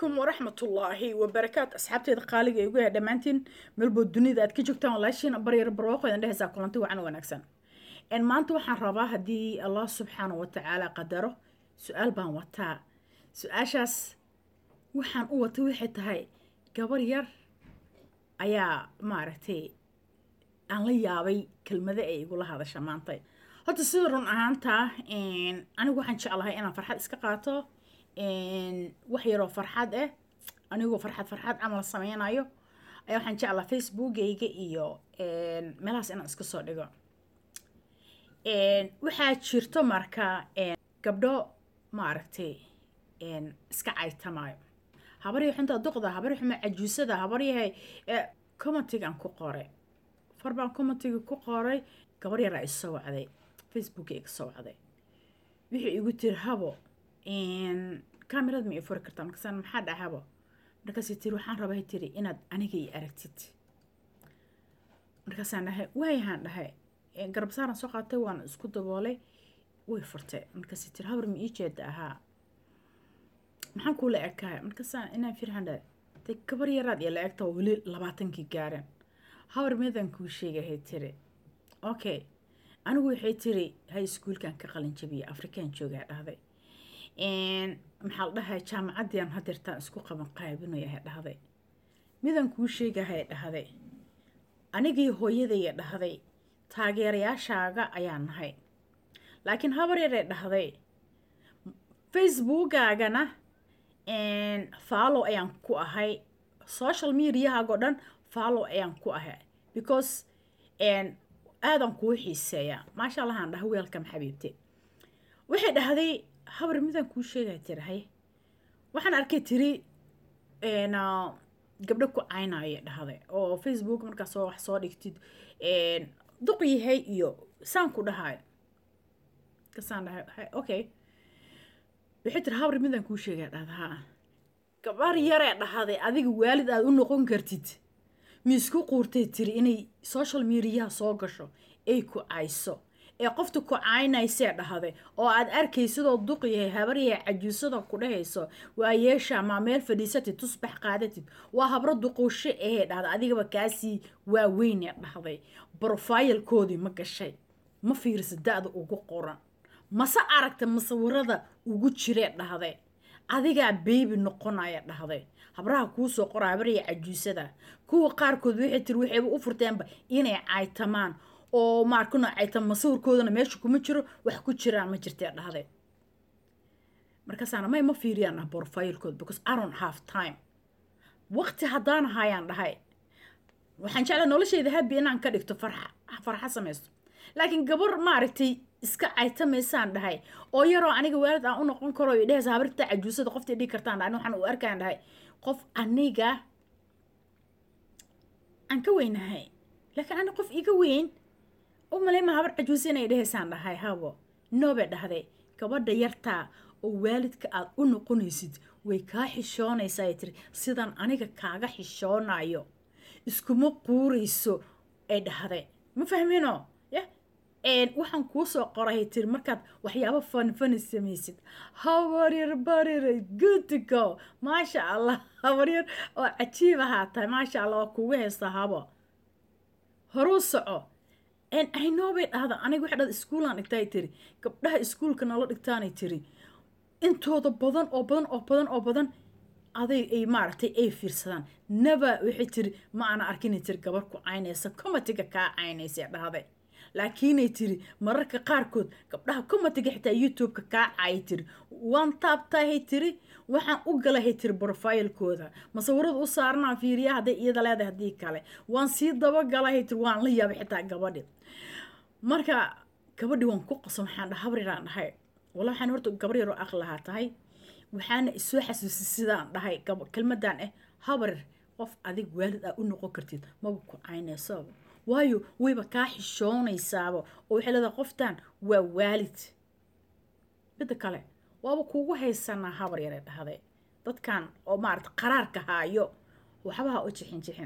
calaykum waraxmatullaahi wabarakaatu asxaabteeda qaaliga ee ugu yahay dhammaantiin meelbood dunida aad ka joogtaan walaashiin baryar barwaaqo idin dhehaysaa kulanti wacan wanaagsan maanta waxaan rabaa haddii allah subxaana wa tacaala qadaro su-aal baan wataa su-aashaas waxaan u watay waxay tahay gabar yar ayaa maaragtay aan la yaabay kelmado ay igula hadasha maanta horta sida run ahaantaa anigu waxaan jeclahay inaan farxad iska qaato wax yaroo farxad ah anigoo farxad farxad camal sameynayo ayaa waxaan jeclaa facebookayga iyo meelahaas inaan iska soo dhigo waxaa jirto marka gabdho maaragtay iska caytamayo habaryahay xunta duqda habarya xuma cajuusada habaryahay commentigan ku qoray far baan commentiga ku qoray gabar yaraa isoo wacday facebooka iga soo wacday wixii igu tiri habo kamerad ma i furi kartaa markaasaan maxaa dhahabo markaasay tiri waxaan rabaa tiri inaad aniga i aragtid markaasaan dhahay waayahaan dhahay garabsaaran soo qaatay waan isku daboolay way furtay markaasay tiri habar ma ii jeeda ahaa maxaan kuula ekahay markaasaan inaan firhan dhahay de gabar yaraad iyo la egta oo weli labaatankii gaaren habar meedaan kuu sheegahay tiri okay anigu waxay tiri hay iskuulkan ka qalin jabiyay afrikaan joogaa dhahday maxaa la dhahay jaamacaddiian hadeertaan isku qaban qaabinayahay dhahday midaan kuu sheegahay dhahday anigii hooyadaya dhahday taageerayaashaaga ayaan nahay laakiin habar yaree dhahday facebookaagana follow ayaan ku ahay social mediahaago dhan follow ayaan ku ahay because aadan kuu xiiseeyaa maasha allahaan dhaha weelkam xabiibte waxay dhahday habar midaan kuu sheegaya tirahay waxaan arkay tiri gabdho ku caynaya dhahday oo facebook markaa soo wax soo dhigtid duq yahay iyo saan ku dhahay kasaan dhahay okay waxay tiri habar midaan kuu sheegaya dhahda haa gabar yaree dhahday adiga waalid aada u noqon kartid miisku quurtay tiri inay social mediaha soo gasho ay ku cayso ee qofta ku caynaysee dhahday oo aad arkaysidoo duq yahay habaryahay cajuusada ku dhahayso waa yeeshaa maa meel fadhiisatid tusbax qaadatid waa habro duquusho ahee dhahday adigaba kaasii waaweynee dhahday brofilkoodii ma gashay ma fiirisa da-da ugu qoran mase aragta masawirada ugu jiree dhahday adigaa beybi noqonaya dhahday habraha kuusoo qora habarya cajuusada kuwa qaarkood waxay tiri waxayba u furteenba inay caytamaan oo maarkuna caytam masawirkoodana meesha kuma jiro wax ku jiraan ma jirtee dhahday markaasaana may ma fiiriyaan ah brofilkood because i don't have time waqti haddaan ahayaan dhahay waxaan jeclaa nolosheyda habi inaan ka dhigto farxa farxa samaysto laakiin gabar maaragtay iska caytamaysaan dhahay oo yaroo aniga waalid aan u noqon karo i dhehaysa habirta cajuusada qofta dhigi kartaan dhahay waxaan u arkaan dhahay qof aniga aan ka weynahay laakiin ani qof iga weyn u maleyma habar cajuusa inay dhehaysaan dhahay habo noobe dhahday gabadha yartaa oo waalidka aad u noqonaysid way kaa xishoonaysaa ay tiri sidan aniga kaaga xishoonayo iskuma quurayso ay dhahday ma fahmino ya waxaan kuu soo qoray tiri markaad waxyaabo fanfani samaysid habaryar bariray goodigo maasha allah habaryar oo cajiib ahaa tahay maasha allah waa kugu haysta habo horuu soco aynoobay dhahda aniga waxa dhada iskuulaan dhigtaay tiri gabdhaha iskuulka nala dhigtaanay tiri intooda badan oo badan oo badan oo badan aday ay maaragtay ay fiirsadaan naba waxay tiri ma ana arkinay tiri gabar ku caynaysa comatiga kaa caynaysa dhahday laakiinay tiri mararka qaarkood gabdhaha comatiga xitaa youtube-ka kaa caayay tiri waan taabtahay tiri waxaan u galahay tiri brofilkooda masawirada u saaranaa fiiriya hadday iyada leedahay haddii kale waan sii dabagalahay tiri waan la yaabay xitaa gabadhi marka gabadhi waan ku qaso waxaan dhaha habriraan dhahay walla waxaan horta gabar yaroo aqli lahaa tahay waxaana isoo xasuusay sidaan dhahay kelmadan ah habarir qof adig waalid aa u noqon kartid maba ku caynaysoba waayo wayba kaa xishoonaysaaba oo waxay leedahay qoftan waa waalid midda kale waaba kuugu haysanaa habar yare dhahday dadkan oo maarata qaraarka haayo waxbaha u jixin jixin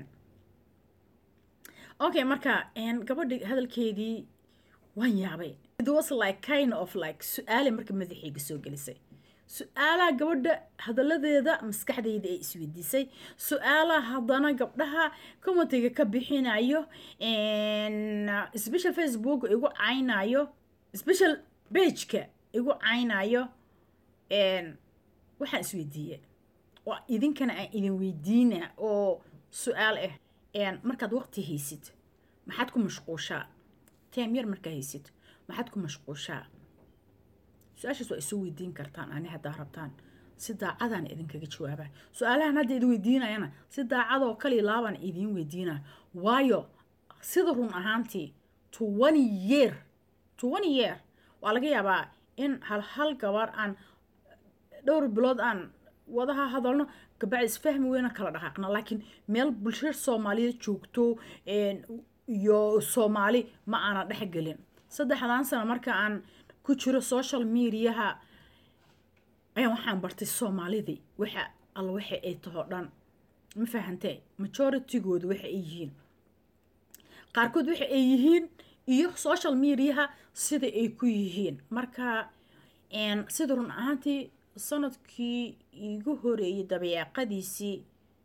okay marka gabadhi hadalkeedii waan yaabay it was like kind of like su-aale marka madaxayga soo gelisay su-aalaha gabadha hadalladeeda maskaxdayda ay isweydiisay su-aalaha haddana gabdhaha commentiga ka bixinayo special facebook igu caynayo special bageka igu caynayo waxaan isweydiiye oo idinkana aan idin weydiina oo su-aal ah markaad waqti haysid maxaad ku mashquushaa teem yar markaa haysid maxaad ku mashquushaa su-aashaas waa isoo weydiin kartaan ani haddaa rabtaan si daacadaan idinkaga jawaabaa su-aalahan hadda idin weydiinayana si daacadoo kali laabaan idiin weydiinaa waayo sida run ahaantii twenty year twenty year waa laga yaabaa in hal hal gabar aan dhowr bilood aan wadaha hadalno gabacdi isfahmi weyna kala dhaqaaqna laakiin meel bulshada soomaaliyeed joogto iyo soomaali ma aana dhexgelin saddexdan sano marka aan ku jiro social mediaha ayaan waxaan bartay soomaalidii waxa alla waxa ay taho dhan ma fahantee majoritygooda waxa ay yihiin qaarkood waxa ay yihiin iyo social mediaha sida ay ku yihiin marka sida run ahaantii sanadkii iigu horeeyay dabeeqadiisii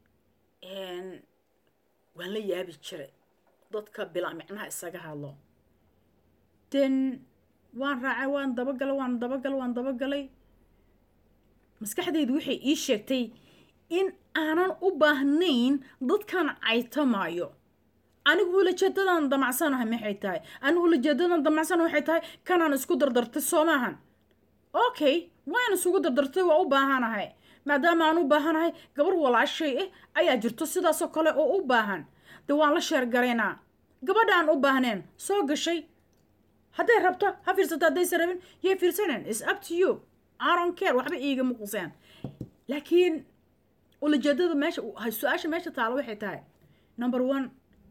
waan la yaabi jiray dadka bilaa micnaha isaga hadlo den waan raacay waan dabagalay waan dabagalay waan dabagalay maskaxdaydu waxay ii sheegtay in aanan u baahnayn dadkan caytamaayo anigu ulajeedadan damacsanahay maxay tahay anigu ulajeedadan damacsanaha waxay tahay kanaan isku dardartay soo maahan okay waan isugu dardartay waa u baahanahay maadaama aan u baahanahay gabar walaashay ah ayaa jirto sidaasoo kale oo u baahan dee waan la sheergaraynaa gabadha aan u baahneen soo gashay hadday rabto ha fiirsato haddaysa rabin yay fiirsaneen is up to you aron care waxba iigama quseen laakiin ulajeedada meesha su-aasha meesha taalo waxay tahay number one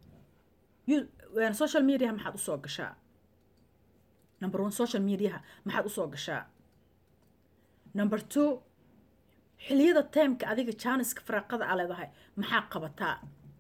social mediaha maxaad usoo gashaa number one social mediaha maxaad usoo gashaa number two xiliyada timeka adiga jaaniska faraaqada a leedahay maxaa qabataa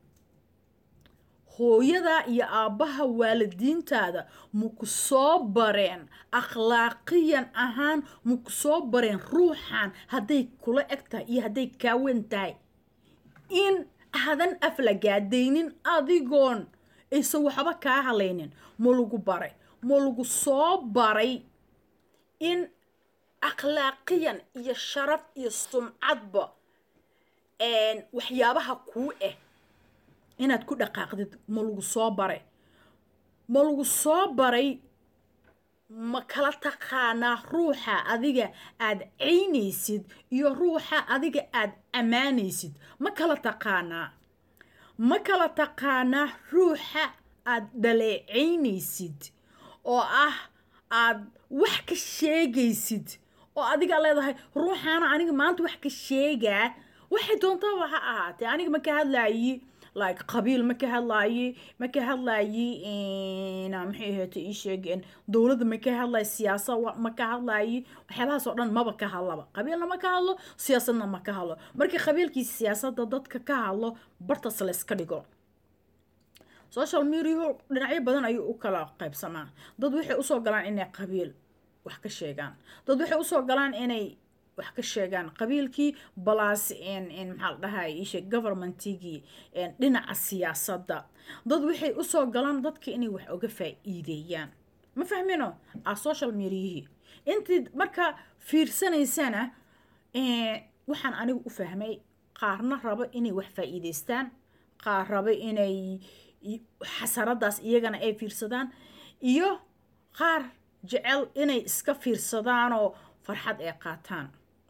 hooyada iyo aabbaha waalidiintaada maku soo bareen akhlaaqiyan ahaan maku soo bareen ruuxan hadday kula eg tahay iyo hadday kaawen tahay in aadan aflagaadaynin adigoon aysan waxba kaa halaynin ma lagu baray ma lagu soo baray in akhlaaqiyan iyo sharaf iyo sumcadba waxyaabaha kuu ah inaad ku dhaqaaqdid ma lagu soo baray ma lagu soo baray ma kala taqaanaa ruuxa adiga aad caynaysid iyo ruuxa adiga aad ammaanaysid ma kala taqaanaa ma kala taqaanaa ruuxa aad dhaleecaynaysid oo ah aad wax ka sheegaysid oo adiga leedahay ruuxaana aniga maanta wax ka sheegaa waxay doontaba ha ahaatee aniga ma ka hadlaayi like qabiil ma ka hadlaayi ma ka hadlaayi maxay ahaate ii sheegeen dowladda ma ka hadlaayi siyaasa ma ka hadlaayi waxyaabahaas oo dhan maba ka hadlaba qabiilna ma ka hadlo siyaasadna ma ka hadlo markii qabiilkii siyaasadda dadka ka hadlo bartas layska dhigo social mediahu dhinacyo badan ayuu u kala qaybsamaa dad waxay usoo galaan inay qabiil wax ka sheegaan dad waxay usoo galaan inay wax ka sheegaan qabiilkii balaas maxaa la dhahay isheeg governmentigii dhinaca siyaasadda dad waxay usoo galaan dadka inay wax oga faa-iideeyaan ma fahmino a social mediahii intii marka fiirsanaysana waxaan anigu u fahmay qaarna rabo inay wax faa-iideystaan qaar rabo inay xasaradaas iyagana ay fiirsadaan iyo qaar jecel inay iska fiirsadaanoo farxad ay qaataan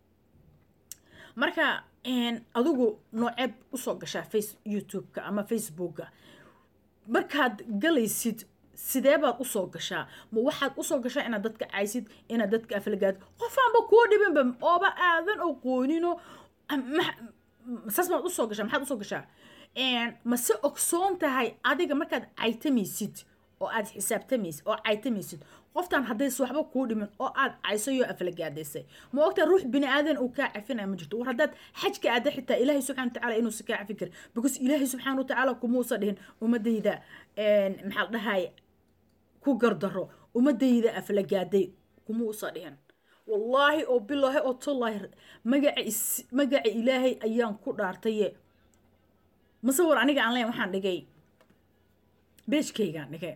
marka adigu nooceeb usoo gashaa face youtube-ka ama facebooka markaad galaysid sidee baad usoo gashaa ma waxaad usoo gashaa inaad dadka caysid inaad dadka aflagaad qofaanba kuu dhibinba ooba aadan aqoonino saas maad usoo gashaa maxaad usoo gashaa mase ogsoon tahay adiga markaad caytamaysid oo aad xisaabtamaysid oo caytamaysid qoftan haddays waxba kuu dhimin oo aad caysayoo aflagaadaysay ma ogtaa ruux bini aadan uu kaa cafinaya ma jirto war haddaad xajka aada xitaa ilaahay subxana watacaala inuusa kaa cafin karin because ilaahay subxaana watacaala kumuusa dhihin ummadayda maxaa la dhahay ku gardaro ummadayda aflagaaday kumuusa dhihin wallaahi oo bilaahi oo tullaahi magaca is magaca ilaahay ayaan ku dhaartaye masawir aniga aan leyn waxaan dhigay beejkaygaan dhigay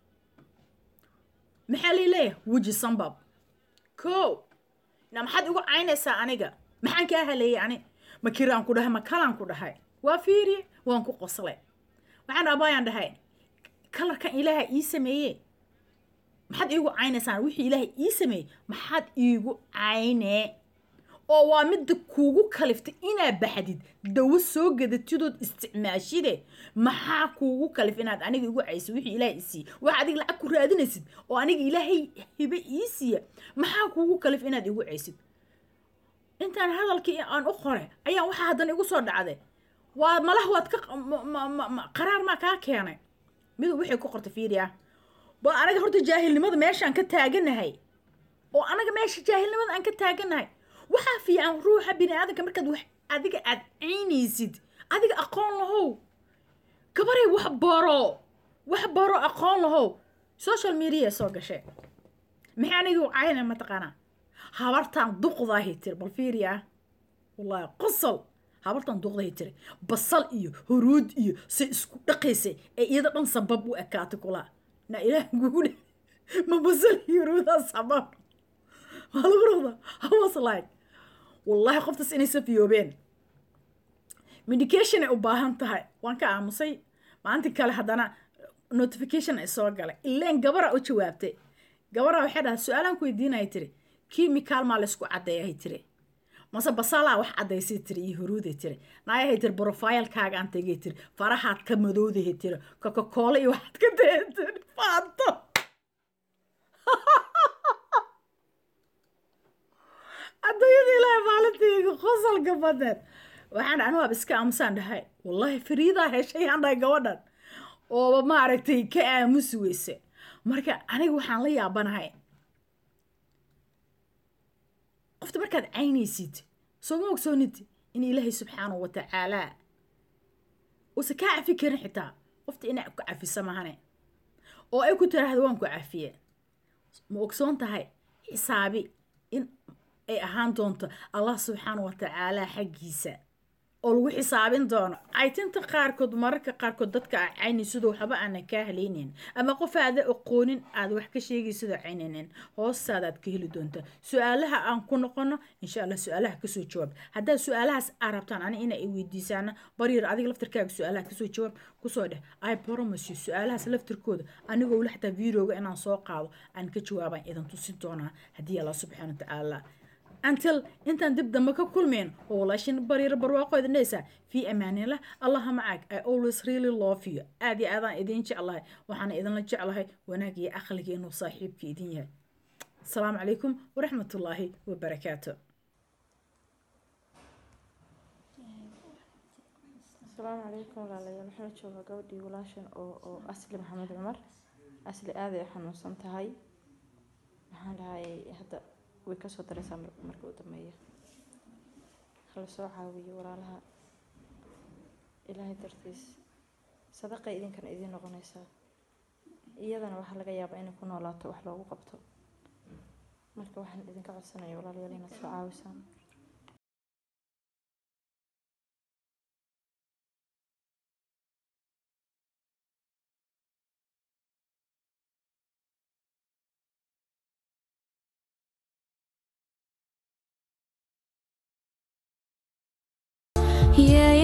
maxaa lay leeyahay weji sambab ko na maxaad igu caynaysaa aniga maxaan kaa haleeyey ani ma kiraan ku dhahay ma kalaan ku dhahay waa fiiriye waan ku qoslay waxaan abaayaan dhahay kalarkan ilaaha ii sameeye maxaad iigu caynaysaan wixii ilaahay ii sameeyey maxaad iigu caynee oo waa midda kuugu kaliftay inaa baxdid dawo soo gadatidood isticmaashide maxaa kuugu kalif inaad aniga igu caysid wixii ilaahay ii siiye waxa adiga lacag ku raadinaysid oo aniga ilaahay hibe ii siiya maxaa kuugu kalif inaad igu caysid intaan hadalkii aan u qore ayaan waxaa haddana igu soo dhacday waa malah waad ka qaraar maa kaa keenay miduu wixii ku qortay fiiriya ba anaga horta jaahilnimada meeshaan ka taaganahay oo anaga meesha jaahilnimada aan ka taaganahay waxaa fiican ruuxa bini aadanka markaad wax adiga aad ciynaysid adiga aqoon lahow gabaray wax baro wax baro aqoon lahow social media soo gashay maxay aniga u cayna mataqaanaa habartaan duqdaahi tiri bal fiiriya wallaahi qosol habartan duqdahi tiri basal iyo huruud iyo say isku dhaqaysay ee iyada dhan sabab u ekaatay kulaa na ilaah guule ma basal iyo huruudaa sabab waa lagu roqda I was like wallaahi qoftaas inay safiyoobeen medication ay u baahan tahay waan ka aamusay maalintii kale haddana notification ay soo galay ileen gabara u jawaabtay gabara waxay dhahay su-aalaan ku weydiinaya tiri kimikaal maa laysku caddeeyahay tiri mase basalaa wax caddaysay tiri iyo huruuday tiri naayahay tiri brofilekaaga aan tegay tiri farahaad ka madoodahay tiri cocacola iyo waxaad ka daya tiri faanto adduunyada ilaahay maalintayga qosolka badeed waxaan anu ab iska aamusaan dhahay wallaahi fariidaa heshay aan dhahay gabadhan ooba maaragtay ka aamusi weyse marka aniga waxaan la yaabanahay qofta markaad caynaysid soo ma ogsoonid in ilaahay subxaanahu watacaalaa uusa kaa cafi karin xitaa qofta inaa ku cafisa mahane oo ay ku tiraahdo waan ku cafiye ma ogsoon tahay xisaabi in ay ahaan doonto allah subxaana wa tacaala xaggiisa oo lagu xisaabin doono caytinta qaarkood mararka qaarkood dadka a caynaysido waxba aanan kaa halaynayn ama qof aada aqoonin aad wax ka sheegaysidoo caynaynin hoostaadaad ka heli doontaa su-aalaha aan ku noqono insha allah su-aalaha kasoo jawaab haddaad su-aalahaas aa rabtaan ani ina ay weydiisaana baryar adiga laftirkaaga su-aalaha kasoo jawaab kusoo dheh i promise you su-aalahaas laftirkooda anigoo weli xataa videoga inaan soo qaado aan ka jawaabaan idan tusin doonaa haddii allah subxaana wa tacaala until intaan dib dambe ka kulmeen oo walaashin baryar barwaaqo idin dhaysaa fii amaanillah allaha macag i always really love you aad iyo aadaan idin jeclahay waxaana idinla jeclahay wanaag iyo aqliga inuu saaxiibka idin yahay asalaamu calaykum waraxmatullaahi wabarakaatu asalaamu calaykum walaalayaal waxaan joogaa gabadhii walaashan oo oo asli maxamed cumar asli aaday xanuunsan tahay waxaan dhahay hadda way kasoo daraysaa marka u dambeeya hala soo caawiyo walaalaha ilaahay dartiis sadaqay idinkana idiin noqonaysaa iyadana waxaa laga yaabaa inay ku noolaato wax loogu qabto marka waxaan idinka codsanaya walaalayaal inaad soo caawisaan Yeah,